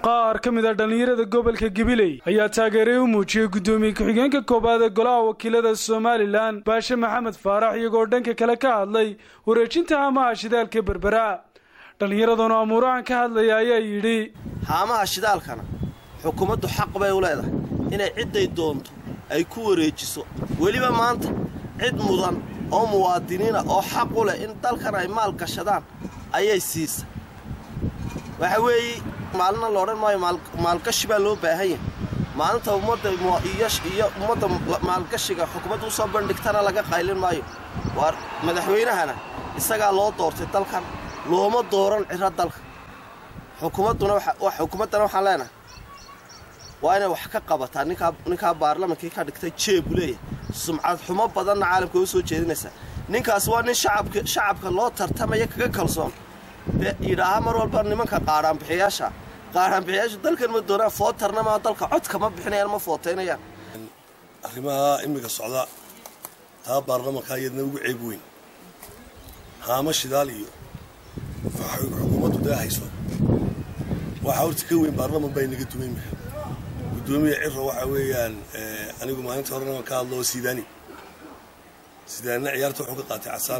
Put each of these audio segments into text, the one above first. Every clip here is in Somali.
qaar ka mid a dhallinyarada gobolka gabiley ayaa taageeray u muujiyey guddoomiye ku-xigeenka koowaad ee golaha wakiilada somalilan baashe maxamed faarax iyagoo dhanka kale ka hadlay wareejinta haamaha shidaalka berbera dhallinyaraduna amuurahan ka hadlaya ayaa yidhi haamaha shidaalkana xukuumaddu xaq bay u leedahay inay cidday doonto ay ku wareejiso weliba maanta cid mudan oo muwaadiniina oo xaq u leh in dalkan ay maal gashadaan ayay siisa waxa weeye maalina la odhan maayo maalgashi baa loo baahan yahay maalinta ummadda iyo ummadda maalgashiga xukuumadda usoo bandhigtana laga qaylin maayo waa madaxweynahana isagaa loo doortay dalkan looma dooran ciro dalka xukuumadduna xukuumaddana waxaan leenahay waa inay wax ka qabataa ninkaa baarlamankii ka dhigtay jeebu leeyahay sumcad xumo badanna caalamka u soo jeedinaysaa ninkaas waa nin shacabka loo tartamaya kaga kalsoon yidhaaha mar walba nimanka qaadhaanbixiyaasha qaadhaanbixiyaashu dalkan ma doonaan footarna maa dalka codka ma bixinayaan ma footaynayaan arrimaha imminka socda taa baarlamankaa iyadna ugu ceeb weyn haamo shidaal iyo xukuumaddu dee hayso waxaa horta ka weyn baarlaman baa inaga dumayn maha gudoomiya ciro waxaa weeyaan anigu maalinta horena ka hadlo sidaani sidaanina ciyaarta wuxuu ka qaatay casaan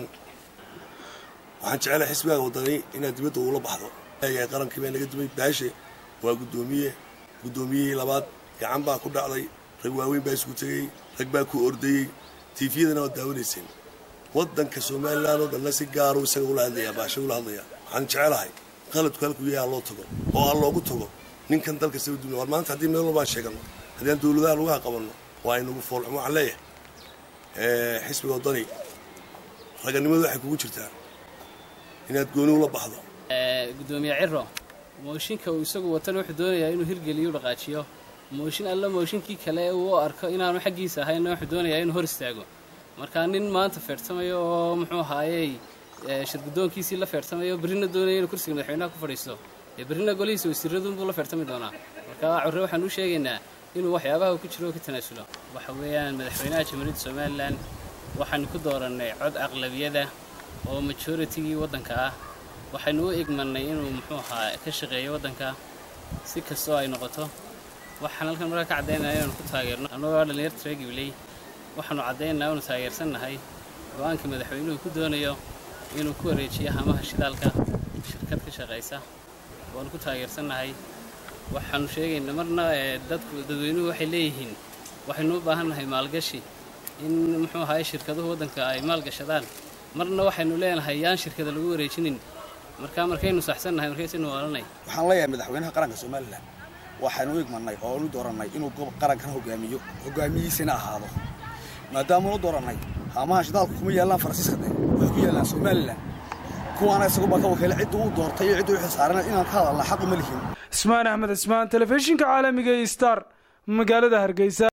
waxaan jecelahay xisbigaa wadani inaad dibadda uula baxdo qarankii baa naga dumay baashe waa guddoomiye guddoomiyihii labaad gacan baa ku dhacday rag waaweyn baa isku tegey rag baa ku ordayey tiifiyadana waad daawanayseen waddanka somalilan oo dhanna si gaaru isaga ula hadlayaa baashe ula hadlayaa waxaan jecelahay qaladku halkuu yahay ha loo tago oo ha loogu tago ninkan dalka saba dunya war maanta haddii meel walbaan sheeganno haddii aan dawladaha laguha qabanno waa inagu foolxumo waxaan leeyahay xisbiga waddani raganimadu waxay kugu jirtaa inaad gooni ula baxdo gudoomiye ciro mooshinka uu isagu watan wuxuu doonayaa inuu hirgeliyo dhaqaajiyo mooshin alla mooshinkii kale uu u arko inaanu xaggiisa ahaynna wuxuu doonayaa inuu hor istaago markaa nin maanta feertamayo oo muxuu ahaayey shirguddoonkiisii la feertamayo berrina doonaya inuu kursiga madaxweynaha ku fadhiisto dee berrina golihiisa wasiiradunbuu la feertami doonaa marka corre waxaan u sheegaynaa inuu waxyaabaha ku jiro ka tanaasulo waxa weeyaan madaxweynaha jamhuuriyadda somalilan waxaanu ku doorannay cod aqlabiyada oo majoritigii waddanka ah waxaynu u igmannay inuu muxuu ahaa ka shaqeeyo waddanka si kastoo ay noqoto waxaan halkan markaa ka caddaynaya inaanu ku taageerno annagoo dhallinyarta reer gibley waxaanu caddaynaa inu taageersannahay go-aanka madaxweynuhu ku doonayo inuu ku wareejiyo hamaha shidaalka shirkad ka shaqaysa waanu ku taageersannahay waxaanu sheegaynaa marna dadku dadweynuhu waxay leeyihiin waxaynu u baahannahay maalgashi in muxuu ahaay shirkaduhu waddanka ay maalgashadaan marna waxaynu leenahay yaan shirkada lagu wareejinin markaa markaynu saxsannahay markaysaynu waalanay waxaan leeyahay madaxweynaha qaranka somalilan waxaynu u igmannay oo anu doorannay inuu qarankan hogaamiyo hogaamiyihiisina ahaado maadaamanu doorannay haamaha shidaalku kuma yaallaan faransiiska de waxay ku yaallaan somalilan kuwaana isagu baa ka wakiila ciddu uu doortay iyo ciddu u xilsaarana inaan ka hadalna xaq uma lihin ismaan axmed ismaan telefishinka caalamiga ee star magaalada hargeysa